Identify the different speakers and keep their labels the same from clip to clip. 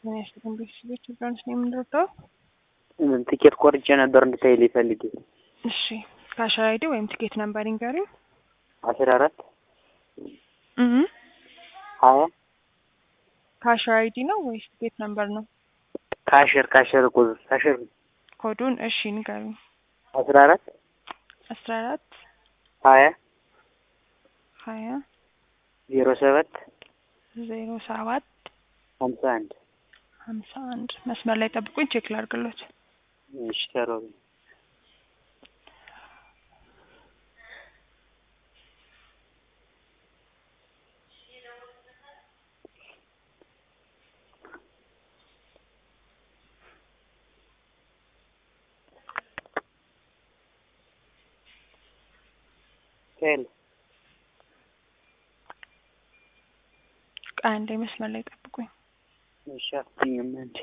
Speaker 1: ምን ያስገን ቤተሰቦች ብራንስ ነው የምንረዳው።
Speaker 2: ትኬት ቆርጬ ነበር እንድታይልኝ ፈልጌ።
Speaker 1: እሺ ካሸር አይዲ ወይም ትኬት ነምበር ንገሪኝ።
Speaker 2: አስራ አራት
Speaker 1: እህ
Speaker 2: ሀያ
Speaker 1: ካሸር አይዲ ነው ወይስ ትኬት ነምበር ነው?
Speaker 2: ካሽር ካሽር ቁዝ ካሽር
Speaker 1: ኮዱን እሺ ንገሪኝ።
Speaker 2: አስራ አራት
Speaker 1: አስራ አራት
Speaker 2: ሀያ
Speaker 1: ሀያ
Speaker 2: ዜሮ ሰባት
Speaker 1: ዜሮ ሰባት
Speaker 2: ሀምሳ አንድ
Speaker 1: ሀምሳ አንድ መስመር ላይ ጠብቁኝ፣ ቼክ ላድርግሎት።
Speaker 2: እሺ ተሮቢ ሄሎ
Speaker 1: አንዴ መስመር ላይ ጠብቁኝ።
Speaker 2: እሺ አትይኝም እንዴ?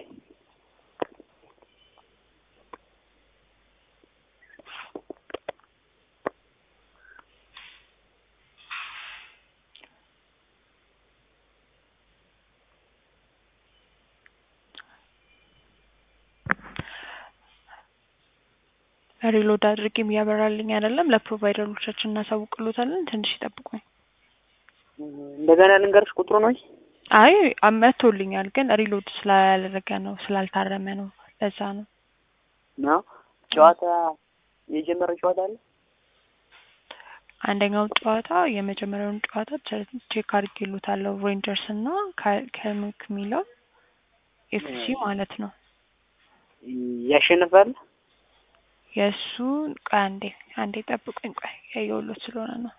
Speaker 1: ሪሎድ አድርጌም እያበራልኝ አይደለም። ለፕሮቫይደሮቻችን እናሳውቅሎታለን። ትንሽ ይጠብቁኝ።
Speaker 2: እንደገና ልንገርሽ ቁጥሩ ነው።
Speaker 1: አይ መቶልኛል፣ ግን ሪሎድ ስላላደረገ ነው ስላልታረመ ነው። ለዛ ነው
Speaker 2: ነው ጨዋታ የጀመረ ጨዋታ አለ።
Speaker 1: አንደኛው ጨዋታ የመጀመሪያውን ጨዋታ ቼክ አድርጌሎታለሁ። ሬንጀርስ እና ከምክ የሚለው ኤፍሲ ማለት ነው።
Speaker 2: ያሸንፋል።
Speaker 1: የእሱ ቆይ አንዴ አንዴ ጠብቁኝ። ቆይ ያየሁሎት ስለሆነ ነው።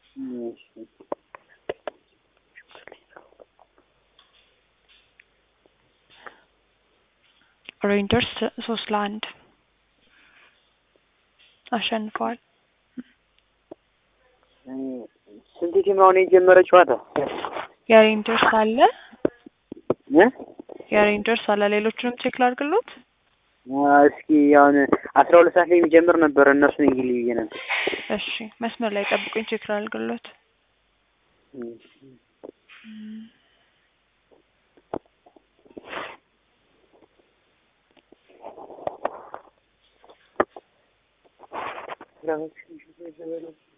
Speaker 1: ሬንጀርስ ሶስት ለአንድ አሸንፈዋል።
Speaker 2: ስንት ቲም አሁን የጀመረ ጨዋታ?
Speaker 1: የሬንጀርስ አለ
Speaker 2: እ
Speaker 1: የሬንጀርስ አለ። ሌሎቹንም ቼክ ላድርግሎት።
Speaker 2: እስኪ አሁን አስራ ሁለት ሰዓት ላይ የሚጀምር ነበር። እነሱን እንግሊዝ ብዬ ነበር።
Speaker 1: እሺ መስመር ላይ ጠብቁኝ፣ ቼክ ላድርግሎት።